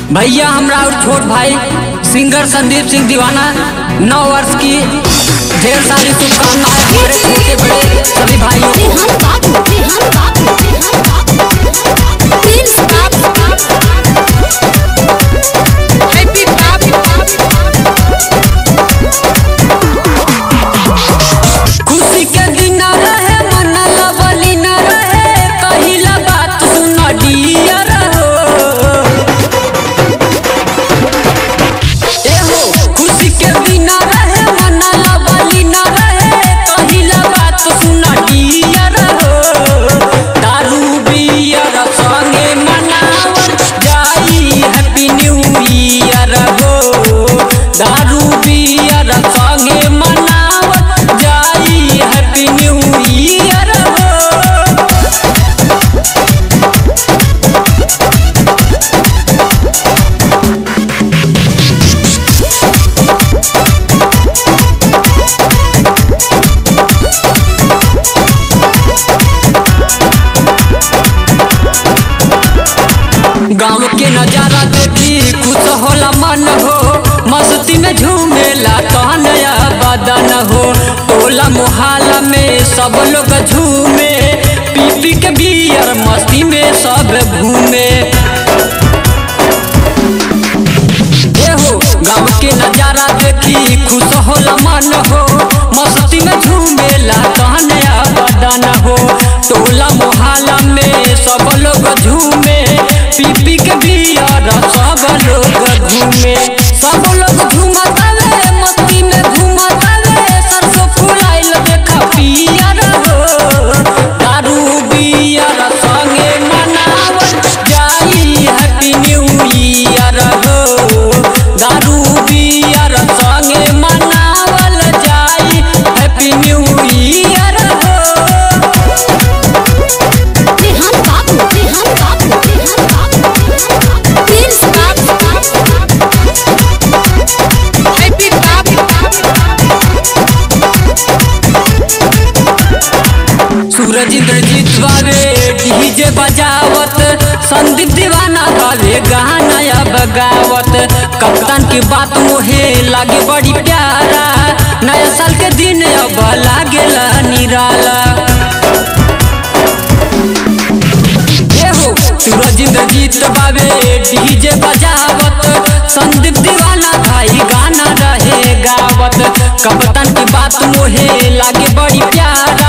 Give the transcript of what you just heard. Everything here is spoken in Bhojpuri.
भैया हमरा और छोट भाई सिंगर संदीप सिंह दीवाना नौ वर्ष की ढेर सारी शुभकामनाएं हमारे छोटे बड़े सभी भाइयों को रेहान बाबू रेहान बाबू रेहान बाबू प्रिंस बाबू हैप्पी खुशी के दिन रहे मन लवली न रहे कहिला बात सुन डियर हो एहो खुशी के दिन रहे मन लवली न रहे कहिला बात सुन डियर हो दारू बियर संगे मनावल जाई हैप्पी न्यू ईयर हो दारू बियर संगे मनावल जाई हैप्पी न्यू ईयर हो गाँव के नजारा देखी खुश होला मन हो मस्ती में झूमेला तहनया बदन हो टोला मोहल्ला में सब लोग झूमे पी पी के बियर मस्ती में सब घूमे एहो गाँव के नजारा देखी खुश होला मन हो मस्ती में झूमेला कहनया बदन हो टोला मोहल्ला में सब लोग झूमे पी पी के बियर सब लोग घूमे सब लोग झूमतावे मस्ती में घूमतावे सरसों फुलाइल देखा पियर हो दारू बियर संगे मनावल जाई हैप्पी न्यू ईयर हो दारू बियर संगे मनावल जाई हैप्पी न्यू ईयर हो रेहान बाबू रेहान बाबू रेहान बाबू प्रिंस बाबू हैप्पी सूरज इंद्रजीत बावे डीजे बजावत संदीप दीवाना बावे गाना बगावत कप्तान की बात मोहे लागे बड़ी प्यारा नया साल के दिन अब लागेला निराला एहो सूरज इंद्रजीत बावे डीजे बजावत संदीप दीवाना भाई गाना रहे गावत कप्तान की बात मोहे लागे बड़ी प्यारा